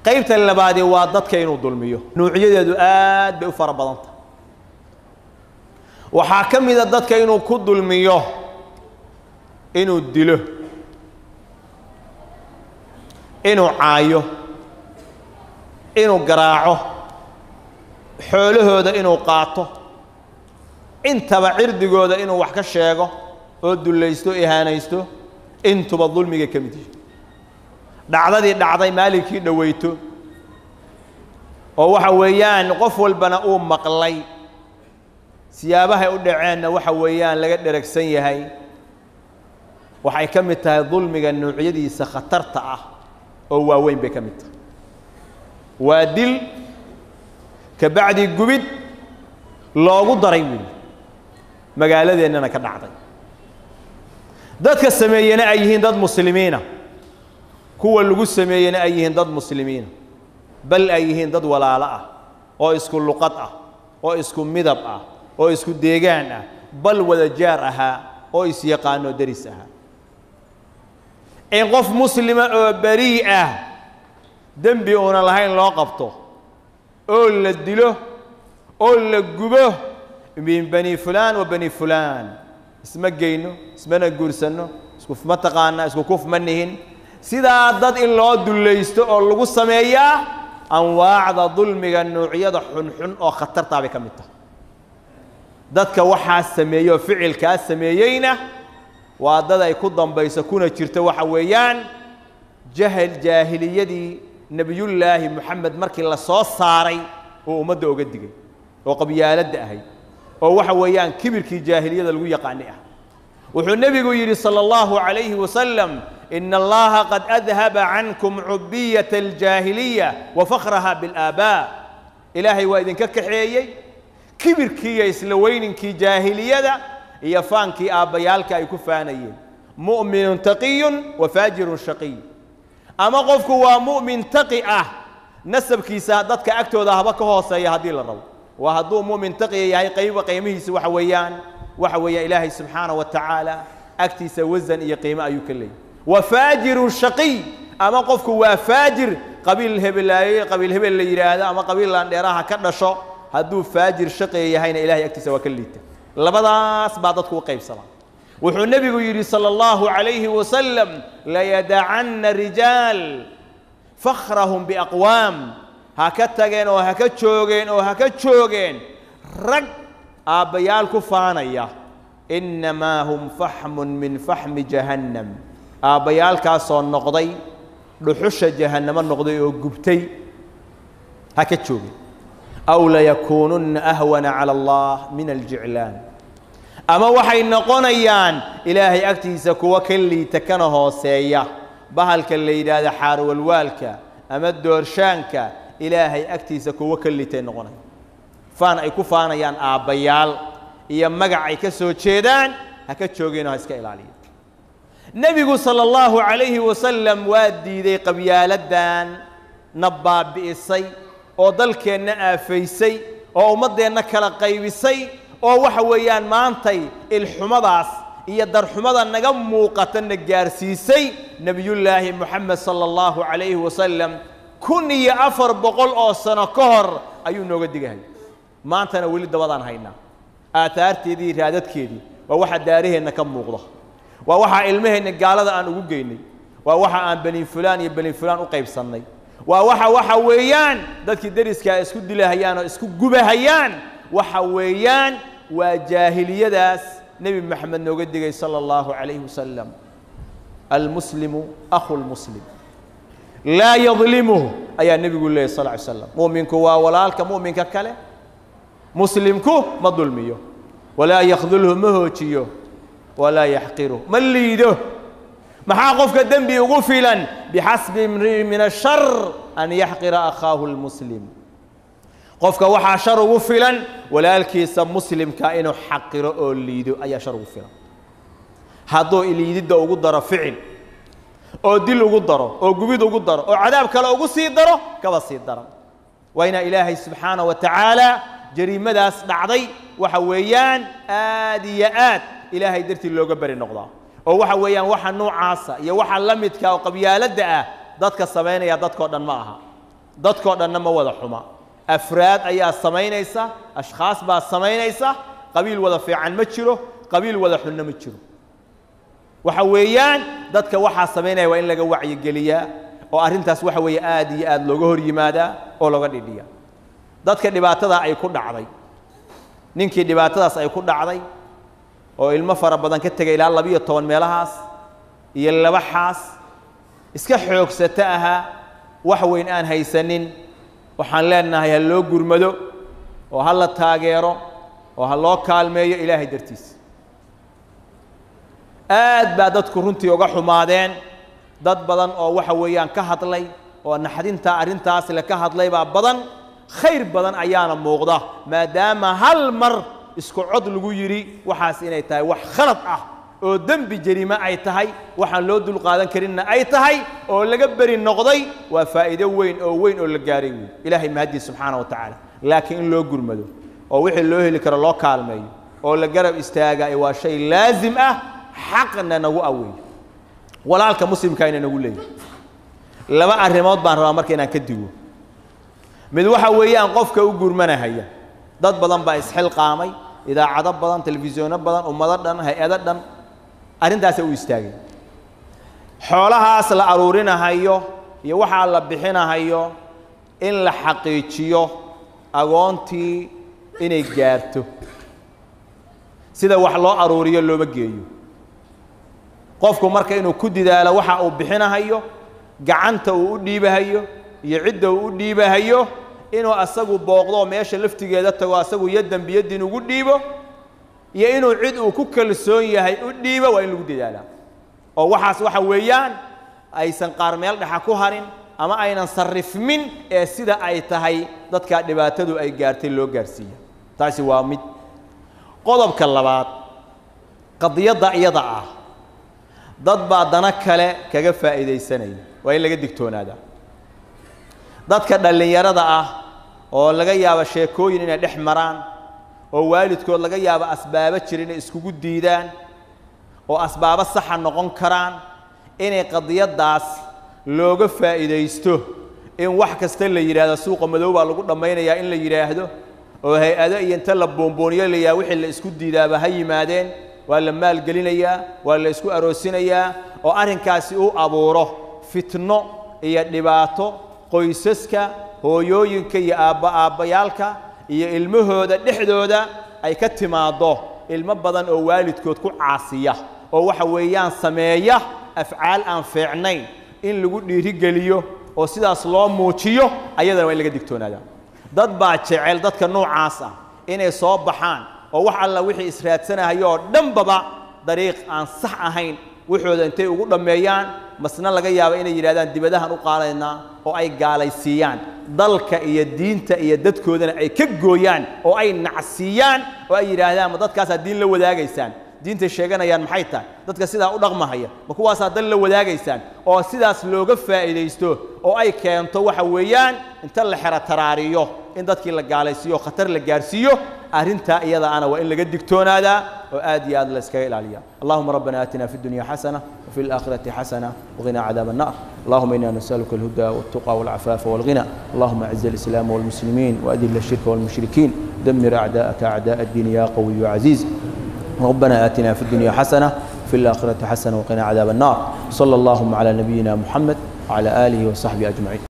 qaybta labaadi waa dadka inuu dulmiyo nuucyadeedu aad bay u fara badanta waxaa ka mida dadka inuu ku dulmiyo inuu dilo inuu caayo inuu garaaco xoolahooda inuu qaato intaba cirdigooda inuu wax ka sheego oo dullaysto o ihaanaysto intuba dulmiga ka mid yihi dhacdadii dhacday maalinkii dhoweyto oo waxa weeyaan qof walbana uu maqlay siyaabahay u dhaceenna waxa weeyaan laga dheragsan yahay waxay ka mid tahay dulmiga nuucyadiisa khatarta ah oo waaweyn bay ka mid tahay waa dil ka bacdi gubid loogu daray weyi magaaladeennana ka dhacday dadka sameeyena ay yihiin dad muslimiina kuwa lagu sameeyena ay yihiin dad muslimiina bal ay yihiin dad walaalo ah oo isku luqad ah oo isku midab ah oo isku deegaan ah bal wada jaar ahaa oo isyaqaano deris ahaa in qof muslima oo berii ah dembi uuna lahayn loo qabto oo la dilo oo la gubo min bani fulaan wa bani fulaan isma geyno ismana guursanno isku ma taqaana isku kuf ma nihin sidaa dad in loo dullaysto oo lagu sameeyaa anwaacda dulmiga nuucyada xunxun oo khatartaa bay ka mid tahay dadka waxaa sameeyey oo ficilkaa sameeyeyna waa dad ay ku dambayso kuna jirto waxa weeyaan jahal jaahiliyadii nebiyullaahi moxamed markii la soo saaray oo ummadda oga digay oo qabyaaladda ahay oo waxa weeyaan kibirkii jaahiliyada lagu yaqaani ah wuxuu nebigu yidhi salى اllahu عalayhi wasalam ina allaha qad adhaba cankum cubiyata aljaahiliya wa fakraha biاlaabaa ilaahay waa idinka kaxeeyey kibirkii iyo isla weyninkii jaahiliyada iyo faankii aabbayaalka ay ku faanayeen mu'minun taqiyun wa faajirun shaqiy ama qofku waa mu'min taqi ah nasabkiisa dadka agtooda haba ka hooseeya haddii la rabo waa hadduu mu'min taqiya yahay qayba qiimihiisa waxa weeyaan waxa weeyaan ilaahay subxaanaه wa tacaala agtiisa wasan iyo qiimo ayuu ka leeyay wa faajirun shaqiy ama qofku waa faajir qabiil hebelaaye qabiil hebel la yidhaahdo ama qabiil laandheeraha ka dhasho hadduu faajir shaqiya yahayna ilahay agtiisa waa ka liita labadaas baa dadku u qaybsamaa wuxuu nebigu yidhi salى اllahu عalayhi wasalam layadacanna rijaal fakrahum biaqwaam ha ka tageen oo ha ka joogeen oo ha ka joogeen rag aabbayaal ku faanaya innamaa hum faxmun min faxmi jahannam aabbayaalkaasoo noqday dhuxusha jahannamo noqday oo gubtay ha ka joogeen aw layakuununna ahwana cala allah min aljiclaan ama waxay noqonayaan ilaahay agtiisa kuwa ka liita kana hooseeya bahalka la yidhaahda xaarwalwaalka ama doorshaanka ilaahay agtiisa kuwo ka liitay noqonaya faan ay ku faanayaan aabbayaal iyo magac ay ka soo jeedaan ha ka joogeenoo ha iska ilaaliya nebigu sala allahu calayhi wasalam waa diiday qabyaaladdan na baabi'isay oo dalkeenna aafaysay oo ummaddeenna kala qaybisay oo waxa weeyaan maantay ilxumadaas iyo darxumada naga muuqata na gaarsiisay nebiyullaahi moxamed sala allahu calayhi wasalam kun iyo afar boqol oo sano ka hor ayuu nooga digahay maantana weli dabadaan haynaa aataarteedii iyo raadadkeedii waa waxa daaraheenna ka muuqda waa waxaa ilmaheenna gaalada aan ugu geynay waa waxa aan beni fulaan iyo beni fulaan u qaybsannay waa waxa waxa weeyaan dadkii deriskaa isku dilahayaan oo isku gubahayaan waxa weeyaan waa jaahiliyadaas nebi moxamed nooga digay sala allahu calayhi wasalam almuslimu akhu lmuslim laa yadlimuhu ayaa nebigu leeyay sal ly slam mu'minku waa walaalka mu'minka kale muslimku ma dulmiyo walaa yakdulhu ma hoojiyo walaa yaxqiru ma liido maxaa qofka dembi ugu filan bixasbi imri'in min ashar an yaxqira akhaahu lmuslim qofka waxaa shar ugu filan walaalkiisa muslimka inuu xaqiro oo liido ayaa shar ugu filan hadduu liididda ugu daro ficil oo dil ugu daro oo gubid ugu daro oo cadaab kale ugu sii daro kaba sii daran waa inaa ilaahay subxaanaه wa tacaala jariimadaas dhacday waxa weeyaan aad iyo aad ilaahay dartii looga beri noqdaa oo waxa weeyaan waxa noocaasa iyo waxa la midka oo qabyaaladda ah dadka samaynaya dadkao dhan ma aha dadkoo dhanna ma wada xuma afraad ayaa samaynaysa ashkhaas baa samaynaysa qabiil wada fiican ma jiro qabiil wada xunna ma jiro waxa weeyaan dadka waxaa samaynaya waa in laga wacyigeliyaa oo arrintaas waxa weeye aad iyo aad looga hor yimaadaa oo looga dhidhiya dadka dhibaatadaa ay ku dhacday ninkii dhibaatadaas ay ku dhacday oo ilmo fara badan ka tegay ilaa labiyo toban meelahaas iyo laba xaas iska xoogsato ahaa wax weyn aan haysanin waxaan leenahay ha loo gurmado oo ha la taageero oo ha loo kaalmeeyo ilaahay dartiisa aad baa dadku runtii uga xumaadeen dad badan oo waxa weeyaan ka hadlay oo naxdintaa arrintaas le ka hadlay baa badan khayr badan ayaana muuqda maadaama hal mar isku cod lagu yidhi waxaas inay tahay wax khalad ah oo dembi jariime ay tahay waxaan loo dulqaadan karinna ay tahay oo laga beri noqday waa faa'iido weyn oo weyn oo la gaaray wey ilaahay mahadii subxaana wa tacaala laakiin in loo gurmado oo wixii loo heli karo loo kaalmeeyo oo la garab istaaga waa shay laazim ah xaqna nagu aweeyo walaalka muslimkaayna nagu leeyahy laba arrimood baan rabaa marka inaan ka digo mid waxa weeyaan qofka u gurmanahaya dad badan baa isxilqaamay idaacado badan telefisyono badan ummado dhan hay-ado dhan arrintaasay u istaageen xoolahaas la aruurinahayo iyo waxaa la bixinahayo in la xaqiijiyo agoontii inay gaarto sida wax loo aruuriyo looma geeyo qofku marka inuu ku didaalo waxa uu bixinahayo gacanta uu u dhiibahayo iyo cidda uu u dhiibahayo inuu asagu booqdo meesha laftigeeda tago asagu yadan biyadin ugu dhiibo iyo inuu cid uu ku kalsoon yahay u dhiibo waa in lagu dadaalaa oo waxaas waxa weeyaan aysan qaar meel dhexa ku harin ama aynan sarrifmin ee sida ay tahay dadkaa dhibaatadu ay gaartay loo gaarsiiya taasi waa mid qodobka labaad qadiyadda iyada ah dad baa dana kale kaga faa'iidaysanaya waa in laga digtoonaadaa dadka dhallinyarada ah oo laga yaabo sheekooyin inay dhex maraan oo waalidkood laga yaabo asbaabo jira inay iskugu diidaan oo asbaabo saxa noqon karaan inay qadiyaddaas looga faa'iidaysto in wax kasta la yidhaahdo suuqa madow baa lagu dhammaynayaa in la yidhaahdo oo hay-ado iyo inta la boonbooniyo la yidhahdo wixii la isku diidaaba ha yimaadeen waa la maalgelinayaa waa la isku aroosinayaa oo arrinkaasi uu abuuro fitno iyo dhibaato qoysaska hooyooyinka iyo aabba aabbayaalka iyo ilmahooda dhexdooda ay ka timaaddo ilmo badan oo waalidkood ku caasiya oo waxa weeyaan sameeya afcaal aan fiicnayn in lagu dhiirigeliyo oo sidaas loo muujiyo ayadana waa in laga digtoonaadaa dad baa jecel dadka noocaas ah inay soo baxaan oo wax alla wixii israadsanahayo oo dhanbaba dariiq aan sax ahayn waxooda intay ugu dhammeeyaan masna laga yaabo inay yidhahdaan dibadahan u qaadaynaa oo ay gaalaysiiyaan dalka iyo diinta iyo dadkoodana ay ka gooyaan oo ay nacsiiyaan oo ay yidhaahdaan ma dadkaasaa diin la wadaagaysaan diintay sheeganayaan maxay tahay dadka sidaa u dhaqmahaya ma kuwaasaa dal la wadaagaysaan oo sidaas looga faa'iidaysto oo ay keento waxa weeyaan inta la xero taraariyo in dadkii la gaalaysiiyo oo khatar la gaarsiiyo arrintaa iyada ana waa in laga digtoonaadaa oo aad iyo aad la iskaga ilaaliya allahuma rabbana aatina fi dunya xasana وفي الآخرة حسنة وقنا عذاب النار اللهم إنا نسألك الهدى والتقى والعفاف والغنى اللهم أعز الإسلام والمسلمين وأذل الشرك والمشركين دمر أعداءك أعداء الدين يا قوي يا عزيز ربنا آتنا في الدنيا حسنة وفي الآخرة حسنة وقنا عذاب النار صلى اللهم على نبينا محمد وعلى آله وصحبه أجمعين